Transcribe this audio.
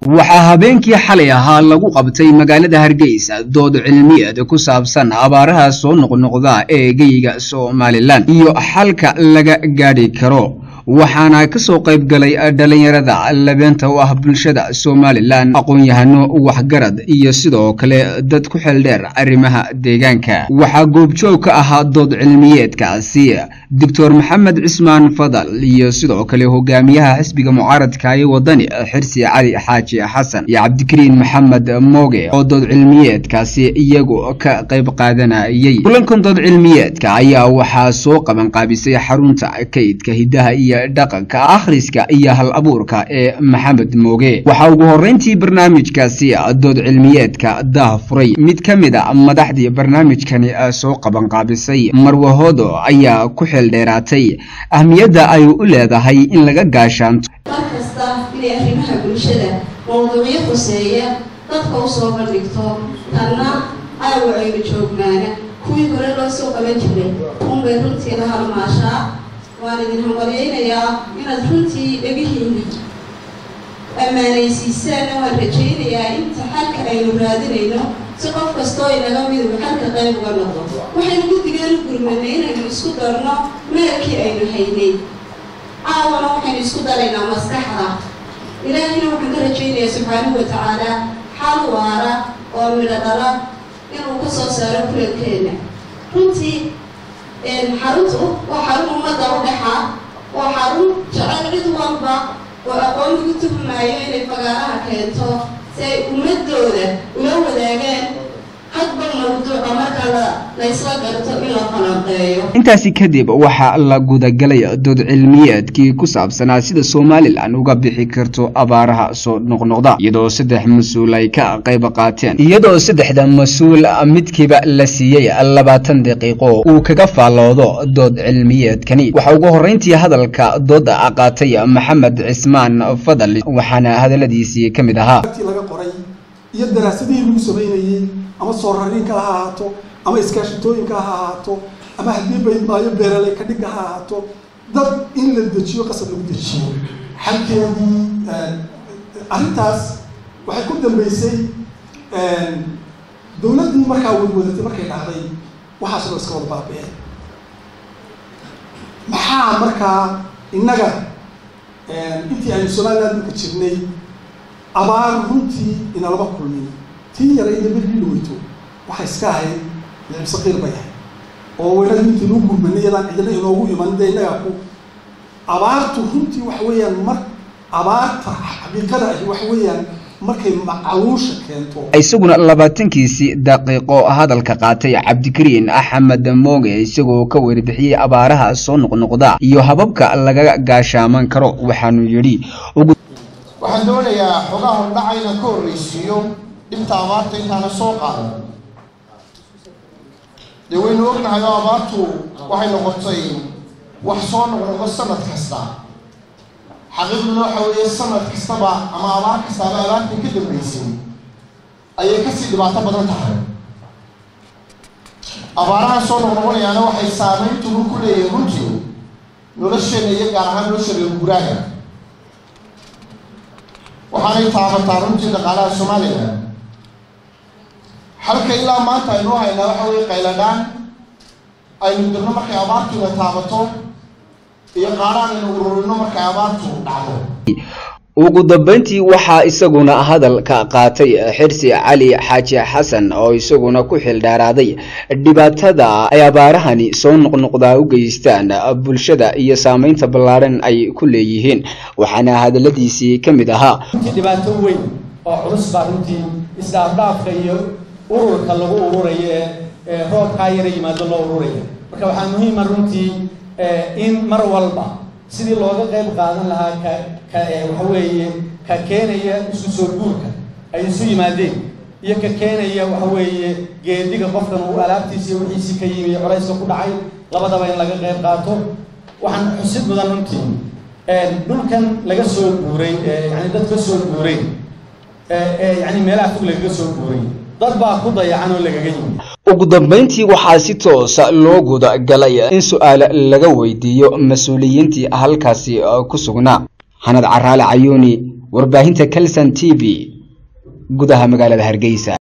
waxaa habeenkii xalay ahaa lagu qabtay magaalada hargeysa dood cilmiyeed ku saabsan abaaraha soo noqnoqda ee geyiga somalilan iyo xalka laga gaadhi karo waxaana ka soo qayb galay dhalinyarada labeenta u ah bulshada somalilan aqoon-yahano waxgarad iyo sidoo kale dad ku xeeldheer arrimaha deegaanka waxaa goobjoog ka ahaa dood cilmiyeedkaasi doctor maxamed cismaan fadal iyo sidoo kale hogaamiyaha xisbiga mucaaradka ee wadani xirsi cali xaaji xasan iyo cabdikariin maxamed mooge oo dood cilmiyeedkaasi iyagu ka qayb qaadanayay kulankan dood cilmiyeedka ayaa waxaa soo qabanqaabisay xarunta kaydka hidaha iyo dhaqanka akhriska iyo hal abuurka ee maxamed mooge waxaa ugu horreyntii barnaamijkaasi dood cilmiyeedka daah furay mid ka mid a madaxdii barnaamijkani soo qabanqaabisay marwahoodo ayaa ku xeeldheeraatay ahmiyadda ay u leedahay in laga gaashaanto mar kasta inay arrimaha bulshada mawduucyo khuseeya dadka u soo bandhigto tanna aawa aynu joognaana kuwii hore loo soo qaban jiray unbay runtii la halmaashaa waan idin hambalyaynayaa inaad runtii dhegihiina ammaanaysiisaanna waan rajaynayaa inta xalka aynu raadinayno si qof kastoo inaga miduba xalka qayb uga noqdo waxaynu guddigeenu gurmanay inaynu isku darno meelkii aynu haynay caawana waxaynu isku daraynaa maskaxda ilaahayna waxaan ka rajaynayaa subxaanahu wa tacaala xal waara oo midho dhala inuu ka soo saaro kulankeena runtii xaruntu waa xarun ummadda u dhexa waa xarun jecel cid walba oo aqoon lagu tuhmaayo inay fagaaraha keento si ay ummadooda ula wadaagaan hadba mawduuca marka la laysla garto in la falanqeeyo intaasi kadib waxaa la gudagalay dood cilmiyeedkii ku saabsanaa sida somalilan uga bixi karto abaaraha soo noqnoqda iyadoo saddex mas-uul ay ka qayb qaateen iyadoo saddexda mas-uul midkiiba la siiyey labaatan daqiiqo uu kaga faalloodo dood cilmiyeedkani waxaa ugu horreyntii hadalka dooda qaatay maxamed cismaan fadal waxaana hadaladiisii ka mid ahaa laga qoray iyo daraasadihii lagu samaynayey ama soo rariinka ha ahaato ama iskaashitooyinka ha ahaato ama haddii baydmaayo beeraley ka dhigga ha ahaato dad in la dejiyo qasab lagu dejiyo xalkeedii arrintaas waxay ku dambeysay dowladdii markaa wadwadatay markay dhacday waxaas loo iska wada baabeen maxaa markaa innaga intii aynu somaliland dhulka jirnay abaar runtii inalaba kulmin tii yara ina bergii dhaweyto waxay iska ahayd licibsaqiir bay ahayd oo weynada intii lagu gurmanay iyadaan cidina inoogu iman dee innagaa ku abaartu runtii waxa weeyaan mar abaarta xaqiiqada ahi waxa weeyaan markay macaluusha keento isaguna labaatankiisii daqiiqo hadalka qaatay cabdikariin axmed mooge isagoo ka warbixiyey abaaraha soo noqnoqda iyo hababka laga gaashaaman karo waxaanu yidhi waxaan doonayaa xogaa hordhaca inaan ka horreysiiyo dhibta abaarta intaana soo qaadan dee waynu ognahay oo abaartu waxay noqotay wax soo noqnoqdo sanad kasta xaqiiqduna waxa weeye sanad kastaba ama abaar kastaaba abaartii ka dambeysay ayay kasii dhibaato badan tahay abaarahan soo noqnoqonayaana waxay saameyntugu ku leeyihin runtii nolosheena iyo gaar ahaan nolosha reer guuraaga waxaanay taabataa runtii dhaqaalaha somalilan halka ilaa maanta aynu haynaa waxa weye qayladhaan aynu dirno markay abaartuna taabato iyo qaadhaan aynu ururino markay abaartu dhacdo ugu dambeyntii waxaa isaguna hadalka qaatay xirsi cali xaaji xasan oo isaguna ku xildhaaraaday dhibaatada ay abaarahani soo noqnoqdaa u geystaan bulshada iyo saameynta ballaaran ay ku leeyihiin waxaana hadaladiisii ka mid ahaa runtii dhibaato weyn oo culus baa runtii isdhaafdhaafka iyo ururka lagu ururayo ee roobkaa yara yimaado loo ururaya marka waxaa muhiima runtii in mar walba sidii looga qayb qaadan lahaa ka ka waxa weeye ka keenaya isu soo guurka ay isu yimaadeen iyo ka keenaya waxa weeye geediga qofkan uu alaabtiisa iyo wixiisii ka yimi iyo culayska ku dhacay labadaba in laga qayb qaato waxaan xusid mudan runtii dhulkan laga soo guuray yani dad ka soo guuray yani meelaha fog lagaga soo guuray dad baa ku dayacan oo lagaga yimi ugu dambeyntii waxaa si toosa loo guda galay in su-aal laga weydiiyo mas-uuliyiintii halkaasi ku sugnaa xanad caraale cayuuni warbaahinta calson t v gudaha magaalada hargeysa